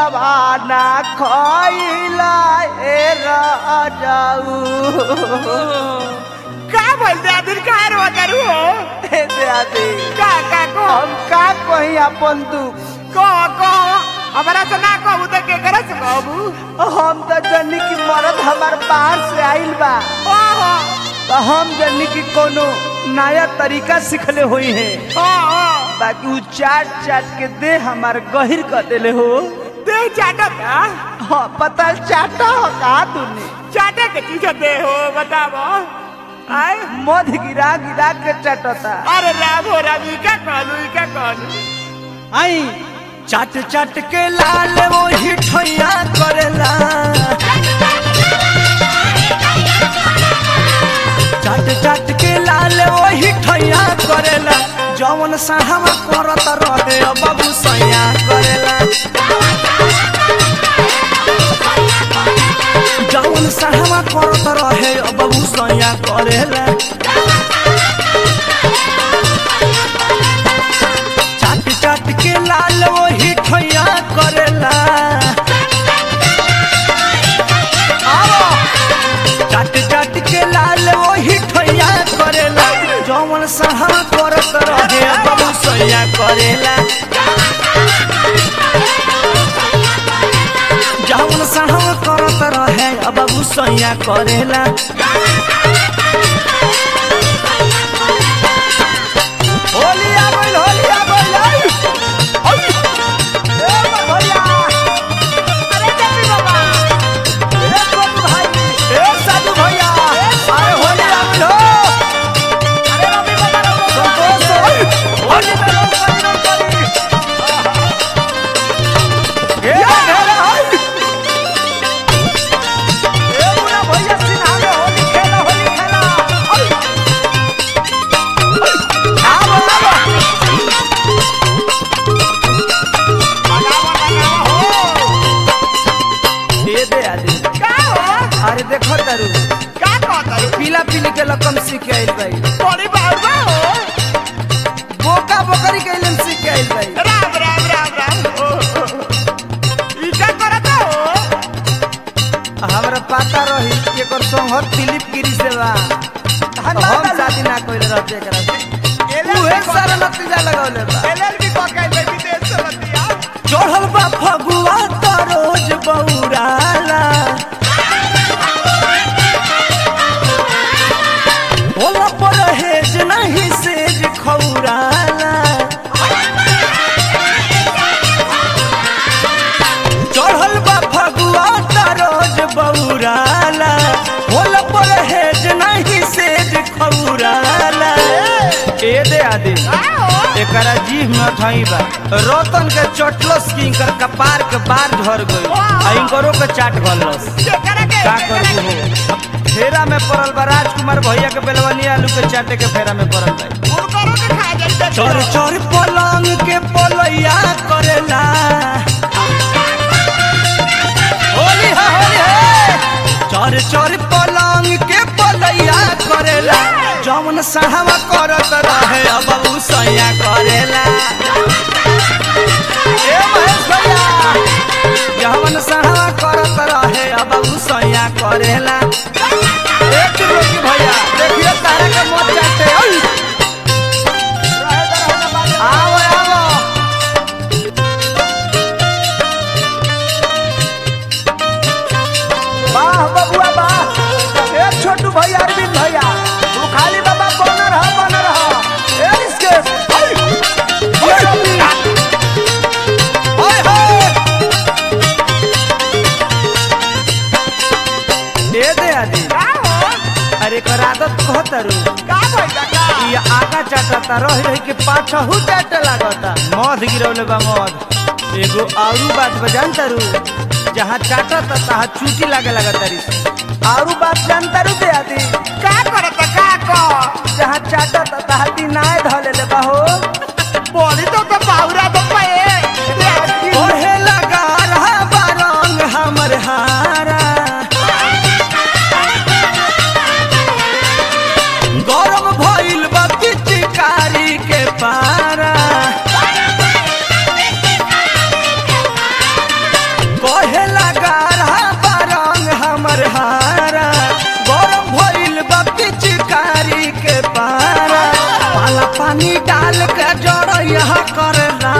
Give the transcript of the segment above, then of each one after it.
पुआवा ना खइला ए राजाऊ का बोल दे आदिर का रो करू हो हे दादी का का को हम का कही अपन दुख को को हमारा से ना कहू तो के करे से कहू हम तो जनी की मरद हमार बाहर से आइल बा ओहो तो हम जनी की कोनो नया तरीका सिखले हुई है ओ ओ बाकी उ चाट चाट के दे हमार गहिर कर देले हो दे चाटा का हाँ पता चाटा हो का तूने चाटे के चीज दे हो बताओ आय मध गिरा गिरा के चटता अरे राम हो राम ई का कहलू ई का कहलू आई चाट चाट के लाल वो हिठैया करेला चाट चाट के लाल वो हिठैया करेला जवन साहवा करत रहे अब बाबू सैया करेला जवन साहवा करत रहे अब बाबू सैया करेला चाट चाट के लाल वो हिठैया करेला आओ। चाट चाट के लाल वो हिठैया करेला जवन सहा करत रहे बाबू सैया करेला जवन सहा करत रहे बाबू सैया करेला होली आ गइल होली आ गइल आई आई ए भैया अरे जल्दी बाबा ए छोटू भाई ए साधु भैया अरे होली आ गइल हो अरे रवि बाबा रवि संतोष होई होली में लोग करी करी ए घेरा हाय ए बुला भैया सिन्हा में होली खेला होली खेला आई आओ आओ दे दे आदि का हो अरे देखो तारू का कहता पीला पीली के लकम सीख के आइल भाई बड़ी बाबा हो बोका बोकरी के इलम सीख के आइल भाई राम राम राम राम ओ, ओ, ओ। ई का करता हो हमरा पता रही कि एकर संगत दिलीप गिरी से बा हम शादी ना कइले रहते एकरा से उहे सारा नतीजा लगौले बा एलएलबी पकाई ले विदेश से बतिया चढ़ल बा फगुआ त रोज बौराला होला पर हेज नहीं सेज खौराला चढ़ल बा फगुआ त रोज बौराला होला पर हेज नहीं सेज खौराला ए दे आदि का हो एकरा जीभ में थई बा रतन के चटलस की इनकर कपार के बार झर गई आ इनकरो के चाट गलस केकरा के का करू हो फेरा में पड़ल बा राजकुमार भैया के बेलवनी आलू के चाटे के फेरा में पड़ल बा उनकरो के खा जाई चोर चोर पलंग के पलैया करेला होली है होली है चोर चोर पलंग के पलैया करेला जौन साहवा करत रहे अब उ सैया करेला ए महेश भैया जौन साहवा करत रहे अब उ सैया करेला एक रोकी भैया देखिए तारा के मत चाटे ओई आओ आओ वाह बबुआ वाह ए छोटू भैया अरविंद भैया तू खाली बाबा बन रहा बन रहा ए इसके हाय हाय हाय हाय ए दे आदि का हो अरे कर आदत कहतरू का भइला का ये आगा चाटता रह रही के पाछहू चाटे लागता मध गिरौले बा मध एगो आरू बात बजान तारू जहाँ चाटता तहाँ चूटी लागे लगा तारी आरू बात जान तारू दे आदि का करता का को जहाँ चाटता तहाँ दिनाए धले ले बाहो बोली तो तो बाहुरा तो पे ओहे लगा रहा बारंग हमर हारा गरम भइल बा पिचकारी के पारा डाल के जड़ैया करेला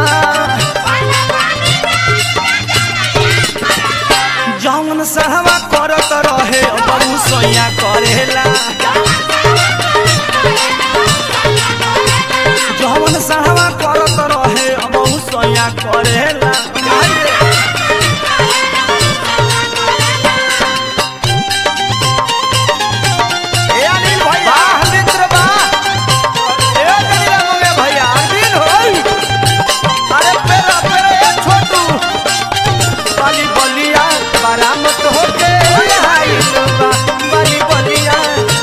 जौन सहवा करत रहे बहु सैया करेला जौन सहवा करत रहे बहु सैया करेला ए अनिल भैया वाह मित्र वाह ए कनिला मगे भैया अरविंद होई अरे पेरा पेरा ए छोटू बाली बलिया बरामत होके आई बा बाली बलिया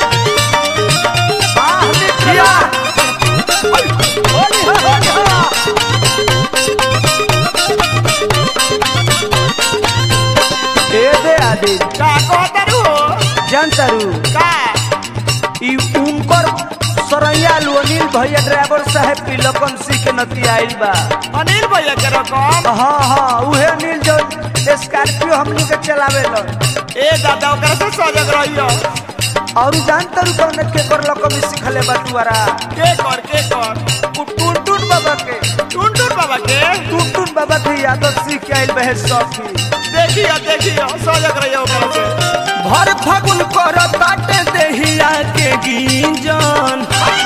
वाह मित्रिया होली हो होली हो ए दे आदि का कहतारू जानतारू का ई उनकर सरैया लू अनिल भैया ड्राइवर साहब पिलकन सी के नती आइल बा अनिल भैया के रकम हाँ हाँ उहे अनिल जो स्कॉर्पियो हमनी के चलावे लो ए दादा ओकरा से सजग रहियो और जानतर कौन के कर लकम सिखले बा तुआरा के कर के कर टुनटुन बाबा के टुनटुन बाबा के टुनटुन बाबा के यादव सीख के आइल बहे सखी देखियो देखियो सजग रहियो ओकरा से भर फागुन कर ताटे देहिया के गिंजन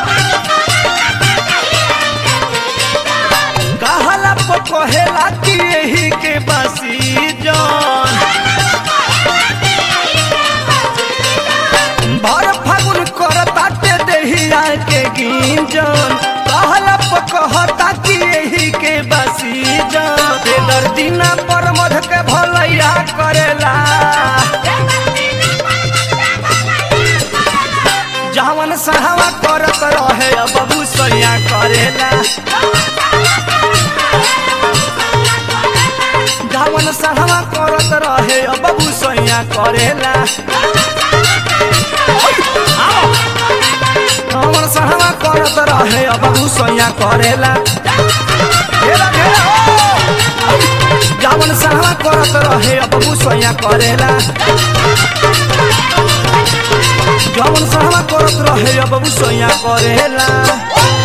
कहला पकहेला कि यही के बसी जन भर फागुन कर ताटे देहिया के गिंजन कहला पकहता कि यही के बसी जन बेदर दिना पर मध के भलैया करेला जवन सहवा करत रहे बबू सैया करेला जवन सहवा करत रहे बबू सैया करेला जवन सहवा करत रहे बबू सैया करेला घेरा घेरा ओ! जवन सहवा करत रहे बबू सैया करेला जवन सहवा करत रहे बबू सैया करेला